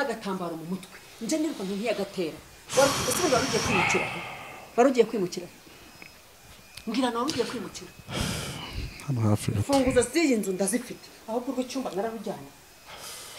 n'agatambaro mu mutwe njye nirukanka ntiyagatera ese ubundi wari ugiye kwimukira he? wari ugiye kwimukira he? mbwira nawe wari ugiye kwimukira hano hafi gato imfunguzo z'iyi nzu ndazifite ahubwo urwo cyumba nararujyanye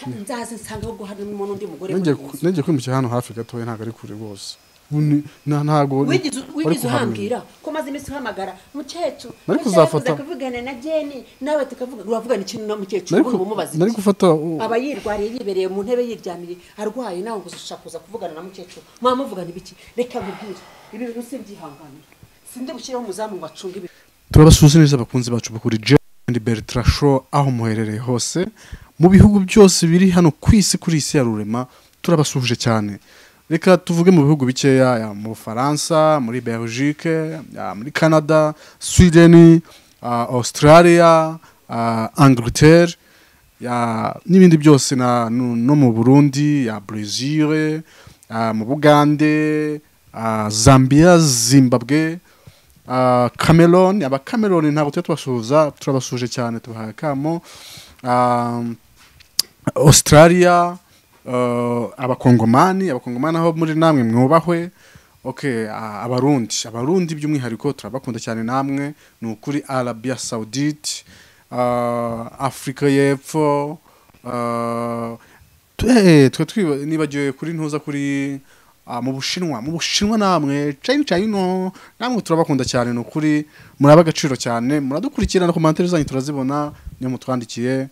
Hano nzaze nsange ahubwo harimo n'undi mugore nenge muri iyi nzu. nenge kwimukira hano hafi gatoya ntabwo ari kure rwose Ubu ni- nta- ntabwo ni- wigize wari wigize kuhamenya. uhambira ko maze iminsi uhamagara mukecuru Nari mukecuru, kuzafata- kuvugana na jeni nawe tukavuga uravugana ikintu na mukecuru Nari uri ku- bumubaze nari iki? gufata u- aba yirwariye yibereye mu ntebe yiryamiye arwaye nawe ngo ushaka kuza kuvugana na mukecuru mwaba muvugana ibiki reka nkubwire ibi bintu simbyihanganira sinde bushyireho umuzamu ngo acunge ibi turabasuhuza neza abakunzi bacu bakuri Jane Bertrand Shaw aho muherereye hose mu bihugu byose biri hano ku isi kuri isi ya rurema turabasuhuje cyane reka tuvuge mu bihugu bikeya ya mu Faransa muri Belgique ya muri Canada Sweden uh, Australia uh, Angleterre ya n'ibindi byose na no no mu Burundi ya Brazil uh, mu Bugande uh, Zambia Zimbabwe Ah, Cameroon aba Cameroon ntabwo tujya tubasuhuza turabasuhuje cyane tubahaye akamo Ah, Australia ah, abakongomani abakongomani aho muri namwe mwubahwe okay ah, abarundi abarundi by'umwihariko turabakunda cyane namwe ni ukuri Arabia Saudite ah, Afurika y'Epfo ah, twe twe twiba nibagiwe kuri ntuza kuri ah, mu bushinwa mu bushinwa namwe china china namwe turabakunda cyane ni ukuri muraba agaciro cyane muradukurikirana ku mantere zanyu turazibona niyo mutwandikiye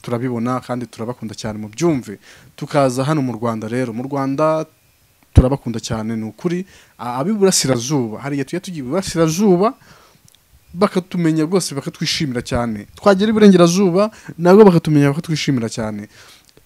turabibona kandi turabakunda cyane mu byumve tukaza hano mu rwanda rero mu rwanda turabakunda cyane ni ukuri ah, ab'iburasirazuba hariya tujya tugira iburasirazuba bakatumenya rwose bakatwishimira cyane twagera iburengerazuba nabwo bakatumenya bakatwishimira cyane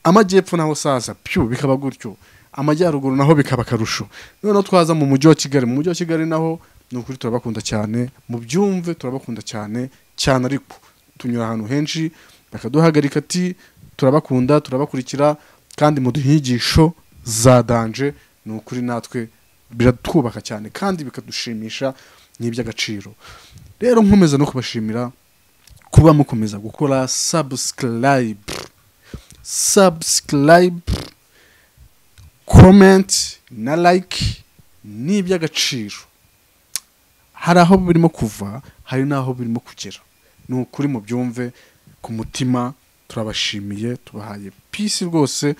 amajyepfo naho saza pyu bikaba gutyo amajyaruguru naho bikaba akarusho noneho twaza mu mujyi wa kigali mu mujyi wa kigali naho ni ukuri turabakunda cyane mu byumve turabakunda cyane cyane ariko tunyura ahantu henshi bakaduhagarika ati turabakunda turabakurikira kandi muduha inyigisho za danje ni ukuri natwe biratwubaka cyane kandi bikadushimisha ni iby'agaciro rero nkomeza no kubashimira kuba mukomeza gukora subscribe subscribe comment na like ni iby'agaciro hari aho birimo kuva hari n'aho birimo kugera ni ukuri mu byumve ku mutima turabashimiye tubahaye peace rwose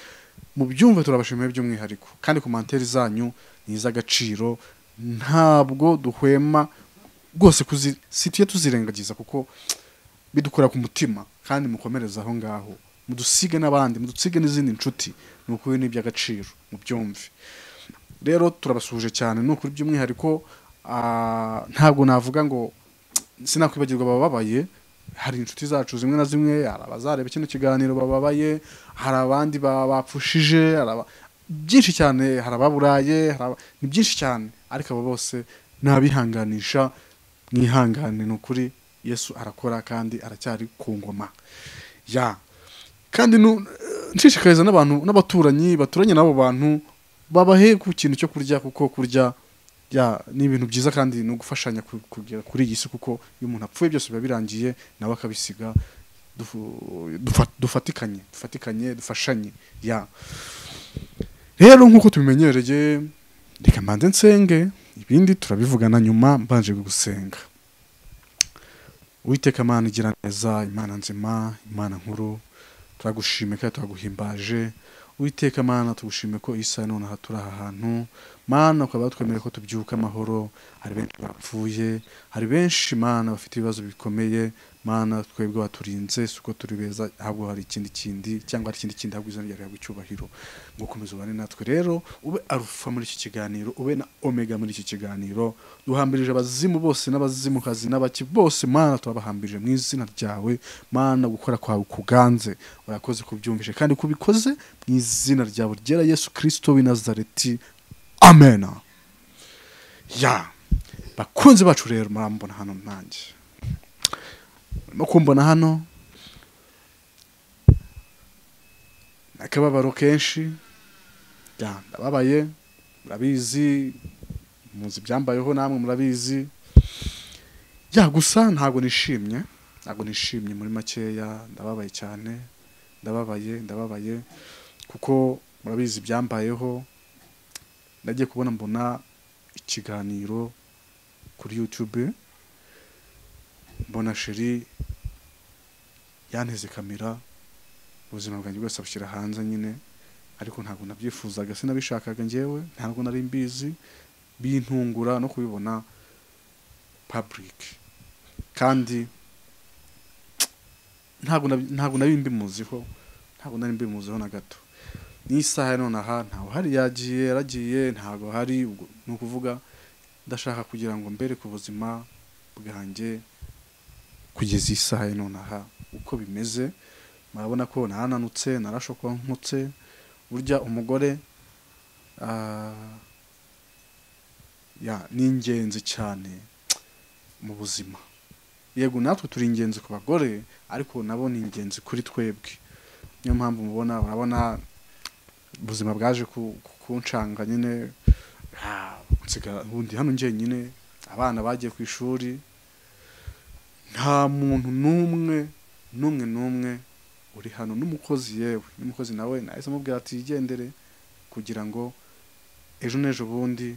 mu byumve turabashimiye by'umwihariko kandi komantere zanyu ni iz'agaciro ntabwo duhwema rwose kuzi situye tuzirengagiza kuko bidukora ku mutima kandi mukomereze aho ngaho mudusige n'abandi mudusige n'izindi nshuti ni ukuri ni iby'agaciro mu byumve rero turabasuhuje cyane ni ukuri by'umwihariko ah, ntabwo navuga ngo sinakwibagirwa abababaye hari inshuti zacu zimwe na zimwe hari abazareba kino kiganiro bababaye hari abandi ba- bapfushije hari aba- byinshi cyane hari ababuraye hari aba- ni byinshi cyane ariko abo bose nabihanganisha mwihangane ni ukuri yesu arakora kandi aracyari ku ngoma ya kandi nu- nshishikariza n'abantu n'abaturanyi baturanye n'abo bantu babahe ku kintu cyo kurya kuko kurya ya ni ibintu byiza kandi no gufashanya ku- kugera kuri iyi si kuko iyo umuntu apfuye byose biba birangiye nawe akabisiga dufu- dufa- dufatikanye dufatikanye dufashanye ya rero nk'uko tubimenyereye reka mbanze nsenge ibindi turabivugana nyuma mbanje gusenga Uwiteka Mana igira neza Imana nzima Imana nkuru turagushimye kandi turaguhimbaje Uwiteka Mana tugushime ko isa none aha turi aha hantu Mana ukaba twemereye ko tubyuka amahoro hari benshi bapfuye hari benshi Mana bafite ibibazo bikomeye Mana twebwe waturinze si uko turi beza ahubwo hari ikindi kindi cyangwa hari ikindi kindi ahubwo izina ryawe rihabwa icyubahiro ngo ukomeze ubane natwe rero ube arufa muri iki kiganiro ube na omega muri iki kiganiro duhambirije abazimu bose n'abazimukazi n'abaki bose Mana turabahambirije mu izina ryawe Mana gukora kwawe kuganze urakoze kubyumvishe kandi kubikoze mu izina ryawe ryera Yesu Kristo w'i Nazareti amena ya bakunzi bacu rero murambona hano nanjye murimo kumbona hano akababaro kenshi ya ndababaye murabizi muzi ibyambayeho namwe murabizi ya gusa ntabwo nishimye ntabwo nishimye muri makeya ndababaye cyane ndababaye ndababaye kuko murabizi ibyambayeho nagiye kubona mbona ikiganiro kuri yutube mbona sheri yanteze kamera ubuzima bwanjye bwose abushyira hanze nyine ariko ntabwo nabyifuzaga sinabishakaga ngewe ntabwo nari mbizi bintungura no kubibona public kandi ntabwo nab- ntabwo nari mbimuziho ntabwo nari mbimuziho na gato n'isaha ya none aha ntawe uhari yagiye yaragiye ntabwo hari ubwo ni ukuvuga ndashaka kugira ngo mbere ku buzima bwanjye kugeza isaha ya none aha uko bimeze murabona ko narananutse narashokonkutse burya umugore ah, ya ni ingenzi cyane mu buzima yego natwe turi ingenzi ku bagore ariko nabo ni ingenzi kuri twebwe niyo mpamvu mubona urabona ubuzima bwaje ku- ku- kunshanga nyine ah, nsiga ubundi hano njyenyine abana bagiye ku ishuri nta muntu n'umwe n'umwe n'umwe uri hano n'umukozi yewe n'umukozi nawe nahise amubwira ati yigendere kugira ngo ejo n'ejo bundi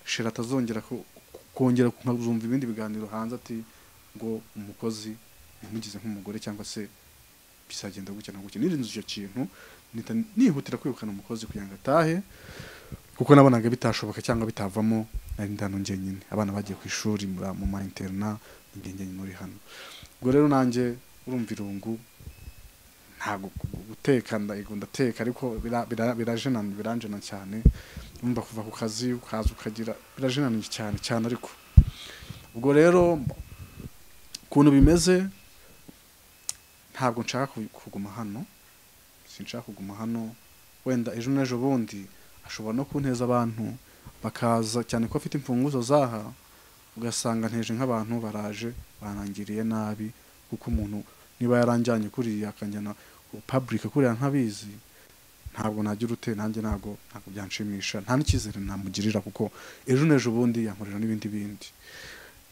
shira atazongera ku- ku- kongera kuzumva ibindi biganiro hanze ati ngo umukozi yamugize nk'umugore cyangwa se bizagenda gutya na gutya nirinze icyo kintu nita- nihutira kwirukana umukozi kugira ngo atahe kuko nabonaga bitashoboka cyangwa bitavamo nari ndano njyenyine abana bagiye ku ishuri mura- mu ma interna njye njyenyine uri hano ubwo rero nanjye urumva irungu ntabwo gu- guteka ndayego ndateka ariko bira- bira- birajenana biranjena cyane urumva kuva ku kazi ukaza ukagira birajenanije cyane cyane ariko ubwo rero mb- ukuntu bimeze ntabwo nshaka ku- kuguma hano sinshaka kuguma hano wenda ejo n'ejo bundi ashobora no kunteza abantu bakaza cyane ko afite imfunguzo zaha ugasanga nteje nk'abantu baraje barangiriye nabi kuko umuntu niba yaranjyanye kuriya akanjyana public kuriya ntabizi ntabwo nagira ute nanjye ntabwo ntabwo byanshimisha nta n'icyizere namugirira kuko ejo n'ejo bundi yankorera n'ibindi bindi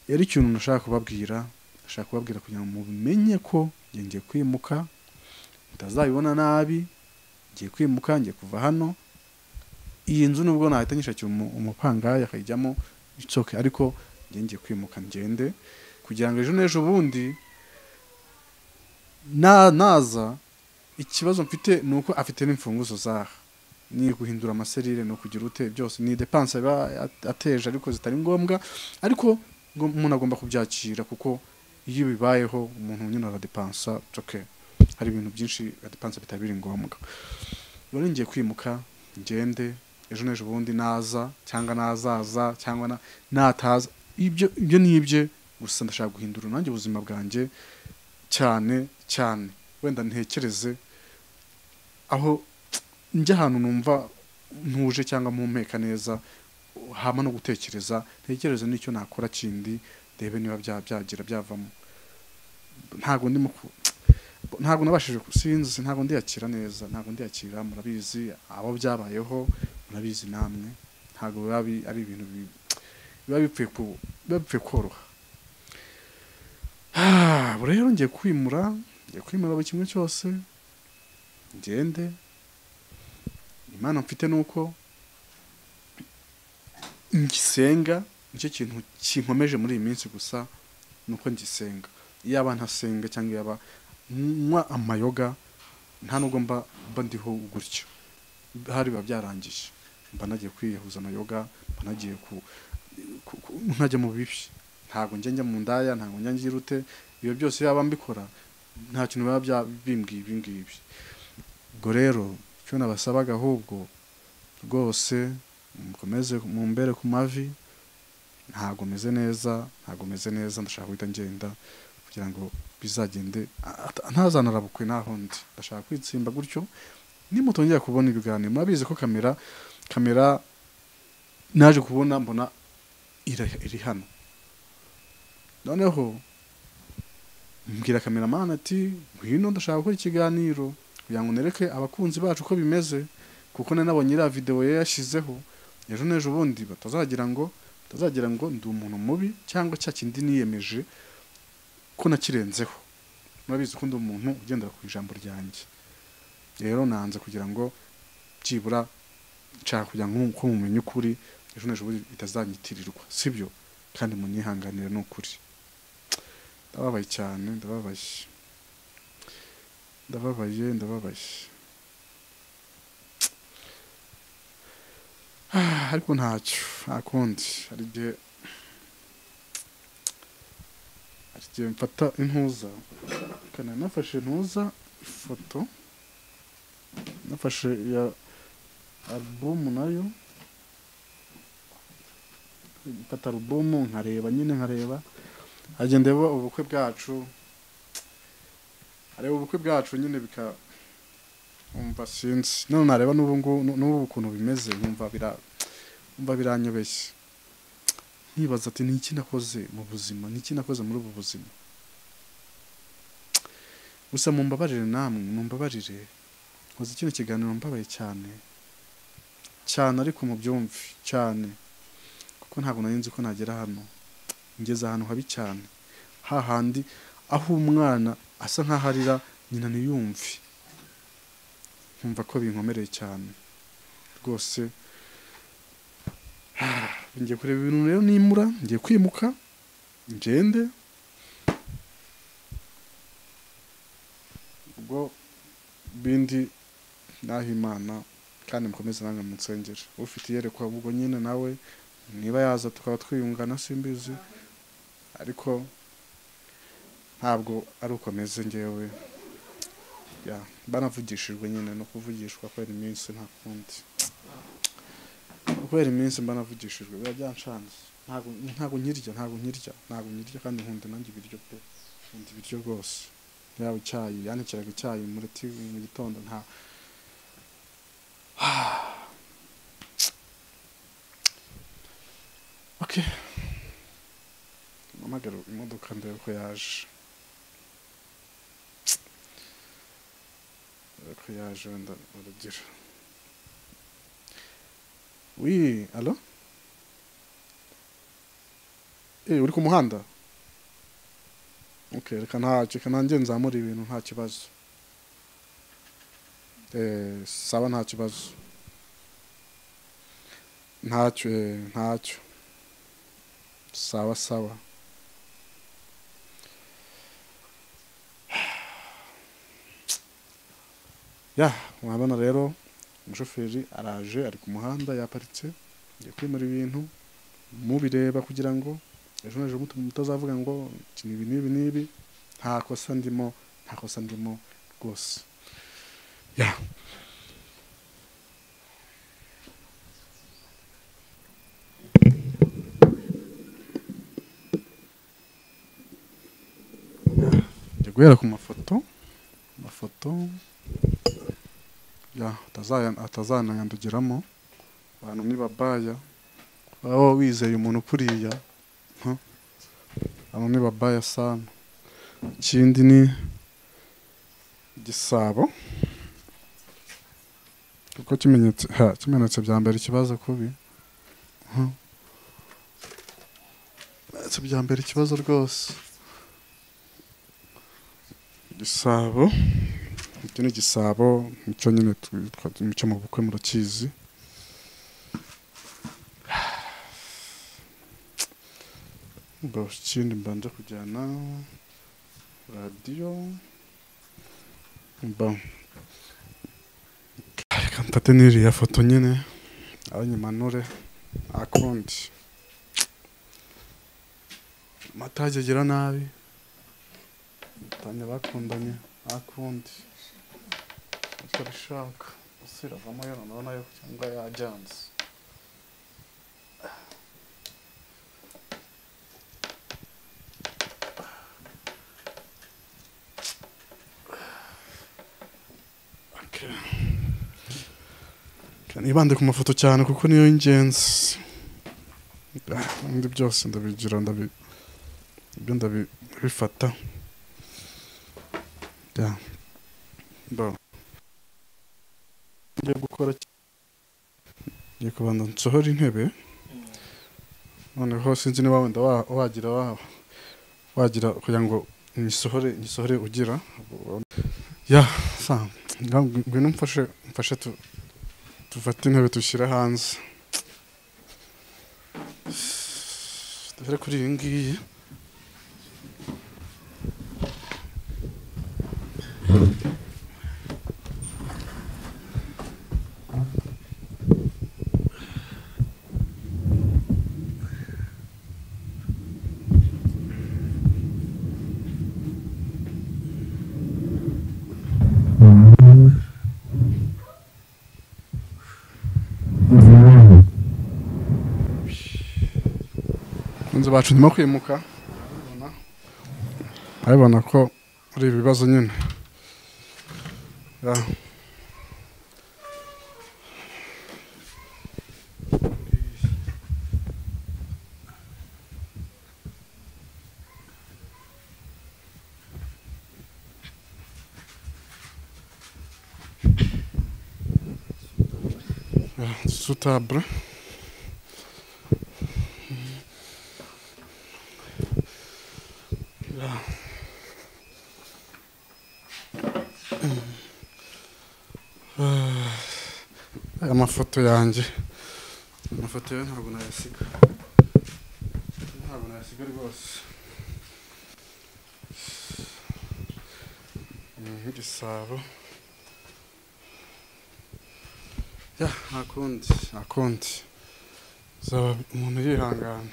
rero ikintu nashaka kubabwira nashaka kubabwira kugira ngo mumenye ko njye ngiye kwimuka mutazabibona nabi ngiye kwimuka ngiye kuva hano iyi nzu nubwo nahita nyishakira umu- umupangari akayijyamo itsoke ariko njye ngiye kwimuka ngende kugira ngo ejo n'ejo bundi na naza ikibazo mfite ni uko afite n'imfunguzo zaha ni guhindura amaserire ni ukugira ute byose ni depanse aba ateje ariko zitari ngombwa ariko ngo umuntu agomba kubyakira kuko iyo bibayeho umuntu nyine aradepansa coke hari ibintu byinshi adepansa bitari biri ngombwa rero ngiye kwimuka ngende ejo n'ejo bundi naza cyangwa nazaza cyangwa na- nataza ibyo ibyo ni ibye gusa ndashaka guhindura nanjye ubuzima bwanjye cyane cyane wenda ntekereze aho njya ahantu numva ntuje cyangwa mpumeka neza hama no gutekereza ntekereze n'icyo nakora kindi ndebe niba bya- byagira byavamo ntabwo ndimo ku- ntabwo nabashije ku- sinzi ntabwo ndiyakira neza ntabwo ndiyakira murabizi abo byabayeho murabizi namwe ntabwo biba bi- ari ibintu bi- biba bipfuye ku- biba bipfuye koroha Ah, ubu rero ngiye kwimura ngiye kwimura buri kimwe cyose ngende imana mfite ni uko ngisenga nicyo kintu kinkomeje muri iyi minsi gusa ni uko ngisenga yaba ntasenga cyangwa yaba nywa amayoga nta nubwo mba mba ndiho gutyo hari biba byarangiye mba nagiye kwiyahuza amayoga mba nagiye ku ku- ku- ntajya mu bibi ntabwo njya njya mu ndaya ntabwo njya ngira ute ibyo byose yaba mbikora nta kintu biba bya- bimbwiye ibi ngibi ubwo rero icyo nabasabaga ahubwo rwose mukomeze mumbere ku mavi ntabwo meze neza ntabwo meze neza ndashaka guhita ngenda kugira ngo bizagende a- ata- ntazanarabukwe naho ndi ndashaka kwitsimba gutyo nimutongera kubona ibiganiro murabizi ko kamera kamera naje kubona mbona ira- iri hano noneho mbwira kameramani ati ngwino ndashaka gukora ikiganiro kugira ngo nereke abakunzi bacu uko bimeze kuko nari nabonye iriya videwo yashyizeho ejo n'ejo bundi batazagira ngo batazagira ngo ndi umuntu mubi cyangwa cya kindi niyemeje ko nakirenzeho murabizi ko ndi umuntu ugendera ku ijambo ryanjye rero nanze kugira ngo byibura nshaka kugira ngo nkuko mumenye ukuri ejo n'ejo bitazanyitirirwa sibyo kandi munihanganire ni ukuri ndababaye cyane ndababaye ndababaye ndababaye Ah, ariko ntacyo nta kundi hari igihe hari igihe mfata intuza kana nafashe intuza ifoto nafashe ya alubumu nayo mfata alubumu nkareba nyine nkareba hagenda ndeba ubukwe bwacu areba ubukwe bwacu nyine bika umva sinzi none nareba n'ubu ngubu n'ubu ukuntu bimeze nkumva bira umva biranyobeshye nkibaza ati ni iki nakoze mu buzima ni iki nakoze muri ubu buzima gusa mumbabarire namwe mumbabarire nkoze kino kiganiro mbabaye cyane cyane ariko mubyumve cyane kuko ntabwo nari nzi ko nagera hano ngeze ahantu habi cyane hahandi aho umwana asa nk'aho arira nyina ntiyumve nkumva ko binkomereye cyane rwose ngiye kureba ibintu rero nimura ngiye kwimuka ngende ubwo bindi naho imana kandi mukomeze nange munsengere ufite iyerekwa ubwo nyine nawe niba yaza tukaba twiyungana simbizi ariko ntabwo ari uko ameze ngewe ya banavugishijwe nyine no kuvugishwa kubera iminsi nta kundi kubera iminsi mbanavugishijwe biba byanshanze ntabwo ntabwo nkirya ntabwo nkirya ntabwo nkirya kandi nkunda nanjye ibiryo pe nkunda ibiryo rwose yaba icyayi yanikiraga icyayi muri TV mu gitondo nta okay mpamagara imodoka ndebe ko yaje ko yaje wenda urugira wi alo eh uri ku muhanda okay reka ntacyo reka nanjye nzamura ibintu nta kibazo eh saba nta kibazo ntacyo eh ntacyo sawa sawa ya mwabona rero umushoferi araje ari ku muhanda yaparitse agiye kwimura ibintu mubireba kugira ngo ejo n'ejo mutu- mutazavuga ngo iki ni ibi n'ibi n'ibi nta kosa ndimo nta kosa ndimo rwose ya njya guhera ku mafoto amafoto ya atazaya- atazanayandugiramo abantu ni babaya waba wizeye umuntu kuriya huh? abantu ni babaya sana ikindi ni igisabo kuko kimenyetse ha, kimenetse bya mbere ikibazo kubi Huh? kimenetse bya mbere ikibazo rwose igisabo iki ni igisabo nicyo nyine tu- twa- mucyo mu bukwe murakizi Ngo ikindi mbanza kujyana radiyo mba reka ndate n'iriya foto nyine abanyimanure akundi amatage agira nabi batanya bakundanye akundi icyo abishaka usiravamo yo noneho nayo cyangwa yajyanze Okay. Reka nibande ku mafoto cyane kuko niyo y'ingenzi Ah, ibindi byose ndabigira ndabi ibyo ndabi- ndabifata yeah. Bon. Ngiye gukora ki- ngiye kubanza nsohora intebe noneho sinzi niba wenda wa- wagira wa- wagira kugira ngo nyisohore nyisohore ugira ya sa ngwino mfashe mfashe tu- dufate intebe dushyire hanze dore kuri iyi ngiyi inzu bacu ndimo kwimuka urabibona? urabibona ko ari ibibazo nyine Ya. Ya, sutabure aya mafoto yanjye amafoto yawe ntabwo nayasiga ntabwo nayasiga rwose ni nk'igisabo ya nta kundi nta kundi uzaba umuntu yihangana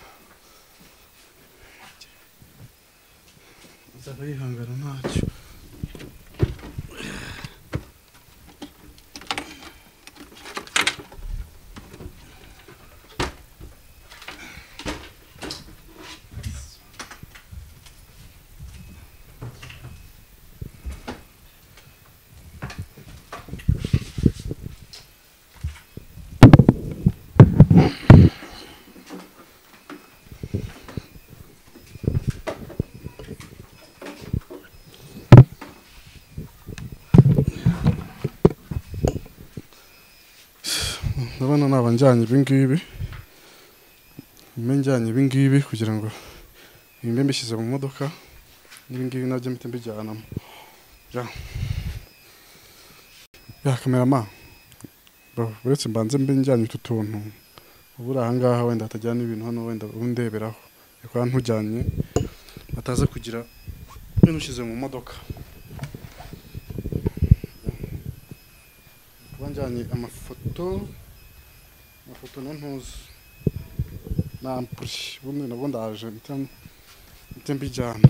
uzaba yihangana ntacyo ndabona naba njyanye ibingibi mbe njyanye ibingibi kugira ngo mbe mbishyize mu modoka n'ibingibi nabyo mpite mbijyanamo ya ya kamerama bro uretse mbanze mbe njyanye utu tuntu ubu uri ahangaha wenda hatajyana ibintu hano wenda undeberaho yakora ntujyanye bataza kugira ibintu ushyize mu modoka kuba njyanye amafoto amafoto na ntuzi na ampuri ubundi nabwo ndaje mpite mbijyana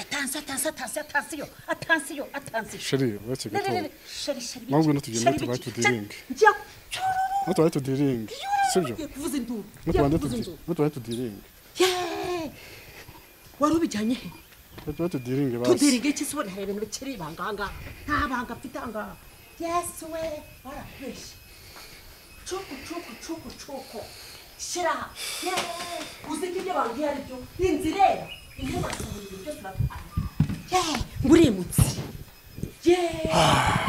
atansi atansi atansi atansiyo atansiyo atansiyo sheri uretse gatoya shari shari Ahubwo no tugenda shari tubaye biki? tudiringe. njya cururu ntutubaye tudiringe sibyo ugiye kuvuza induru ugiye Ntutubaye kuvuza tudi- inzu ntutubaye tudiringe Yeee! wari ubijyanye he ntutubaye tudiringe basi tudiringe iki se ubona hari ibintu bikiri ibanga aha ngaha nta banga afite aha ngaha yesu we barabeshya cuku cuku cuku cuku shyira aha Yeee! uzi ko ibyo bambwiye ari byo inzira irera intebe asohora ibintu byose uratwara Yeee! ngo urimutse yeee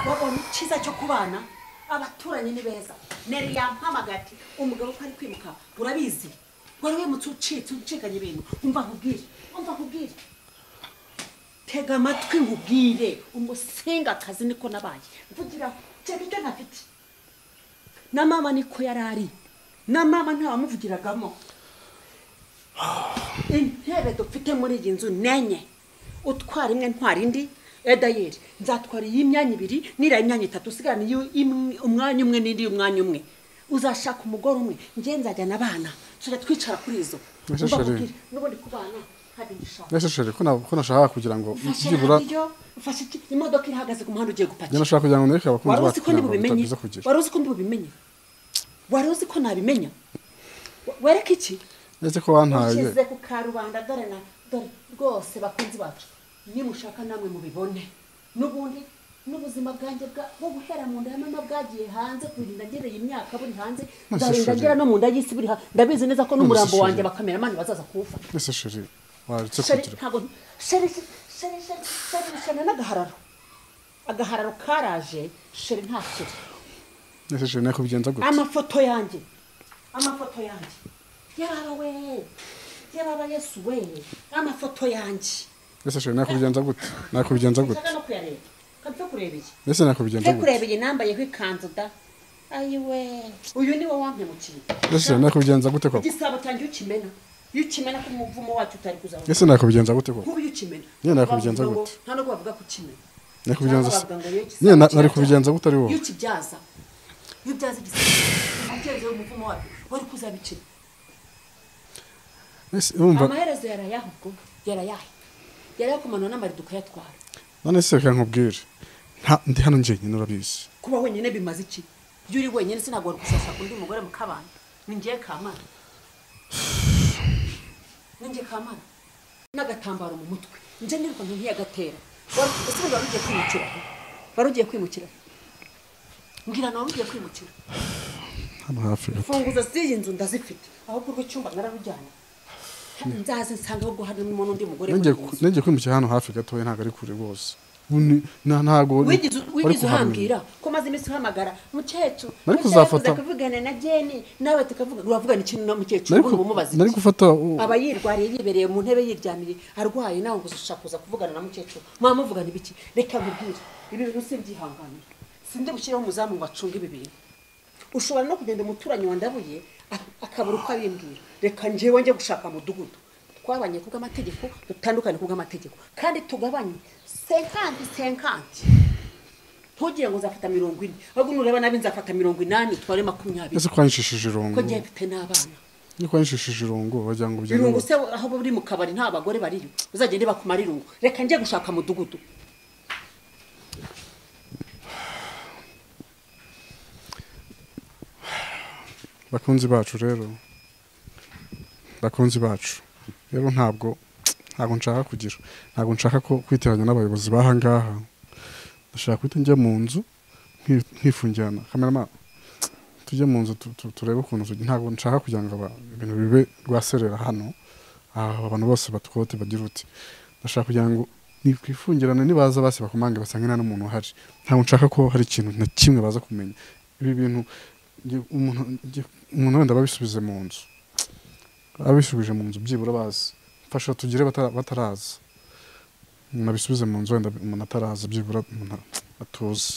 wabonye icyiza cyo kubana abaturanyi ni beza neri yampamagaye ati umugabo ko ari kwimuka urabizi wari wimutse ucitse ucikanye ibintu umva nkubwire umva nkubwire tega amatwi nkubwire umusingakazi niko nabaye mvugira cyane ibyo ntafite na mama niko yari ari na mama ntawamuvugiragamo intebe dufite muri iyi nzu nenye utwara imwe ntwara indi edayeri nzatwara iyi myanya ibiri n'iriya myanya itatu usigarane iyo imwe- umwanya umwe n'indi y'umwanya umwe uzashaka umugore umwe njye nzajyana abana tujya twicara kuri izo Ese Umva chérie. nkubwire, n'ubundi kubana hari ibishaka ese sheri ko na- ko nashaka kugira ngo ufashe byibura radiyo ufashe iki imodoka irahagaze ku muhanda ugiye njye gupakira nashaka kugira ngo nereke abakunzi wari uzi bacu ko ndi kugira ngo bubimenye bitagiza kugira wari uzi ko ndi bubimenye wari uzi ko nabimenya Wa- wereka iki ndetse ko wantaye ushyize ku karubanda dore na dore rwose bakunzi bacu nimushaka namwe mubibone n'ubundi n'ubuzima bwanjye bwa- bwo guhera mu nda ya mama bwagiye hanze kurinda ngereye imyaka buri hanze Nonese nzarinda chérie. ngera no mu nda y'isi buri hanze ndabizi neza ko n'umurambo chérie. wanjye abakameramani bazaza kuwufata ese sheri waretse sheri kugira ntabwo sheri sheri sheri sheri sheri n'agahararo agahararo karaje sheri nta sheri ese jana kubigenza gutya amafoto yanjye amafoto yanjye yaraba we yaraba yesu we amafoto yanjye ese jana kubigenza gutya nakubigenza nshaka gutya no kuyarebye kabipfe kureba iki ese nakubigenza mfe gutya kureba iyi nambayeho ikanzu da ayiwe uyu ni wo wampemukiye ese jana nakubigenza gute koko igisabo cyanjye iyo ukimena iyo ukimena ko umuvumo wacu utari kuzamuka ese nakubigenza gute koko kuba iyo ukimena Nyine nakubigenza bavuga ngo- gute? nta nubwo bavuga ko ukimena nakubigenza Cyangwa se bavuga ngo iyo igisabo nyine na- nari kirabya- kubigenza gute ari iyo wowe ukibyaza iyo ubyaza igisabo ubyaza umuvumo wacu wari kuzabicira ese urumva amaherezo yarayaha ubwo yarayaha yarayakumanura n'amarido ukayatwara none se reka nkubwire nta ndi hano njyenyine urabizi kuba wenyine bimaze iki iyo uri wenyine sinagwa gusasa undi mugore mu kabana ningiye kamara ningiye kamara n'agatambaro mu mutwe nje niruka nka ntiyagatera Wari- ese ubundi wari ugiye kwimukira he? wari ugiye kwimukira he? mbwira nawe wari ugiye kwimukira hano hafi gato funguzo z'iyi nzu ndazifite ahubwo urwo cyumba nararujyanye nzaze nsanga ahubwo harimo n'undi mugore nenge muri iyi nzu. nenge kwimukira hano hafi gatoya ntabwo ari kure rwose Ubu ni- na- ntabwo ni- wigize wari wigize kuhamenya. uhambira ko maze iminsi uhamagara mukecuru Nari mukecuru, kuzafata- tukavugana na jeni nawe tukavuga uravugana ikintu na mukecuru Nari ubundi ku- umumubaze nari iki? gufata u- aba yirwariye yibereye mu ntebe yiryamiye arwaye nawe ngo ushaka kuza kuvugana na mukecuru mwaba muvugana ibiki reka nkubwire ibi bintu simbyihanganira sinde gushyiraho umuzamu ngo acunge ibi bintu ushobora no kugenda umuturanyi wandabuye ak- akabura uko abimbwira reka njyewe njye gushaka mudugudu twabanye ku bw'amategeko dutandukane ku bw'amategeko kandi tugabanye senkanti senkanti ntugire ngo nzafata mirongo ine ahubwo nureba nabi nzafata mirongo inani utware makumyabiri ese kwanyishishije irongo ko ngiye mfite n'abana ni kwanyishishije irongo wagira ngo ugende irungu se aho buri mu kabari nta bagore bariyo uzagende bakumara irungu reka njye gushaka mudugudu bakunzi bacu rero bakunzi bacu rero ntabwo ntabwo nshaka kugira ntabwo nshaka ko kwiteranya n'abayobozi b'aha ngaha ndashaka guhita njya mu nzu nki- nkifungirana kameramani tujye mu nzu tu- tu- turebe ukuntu tugi- ntabwo nshaka kugira ngo aba- ibintu bibe rwaserera hano aha abantu bose batukote bagira uti ndashaka kugira ngo nikwifungirana nibaza basi bakumange basange nta n'umuntu uhari ntabwo nshaka ko hari ikintu na kimwe baza kumenya ibi bintu nge- umuntu nge- umuntu wenda babisubize mu nzu abisubije mu nzu byibura bazi mfasha tugire bata- bataraza umuntu abisubize mu nzu wenda umuntu ataraza byibura umuntu atuzi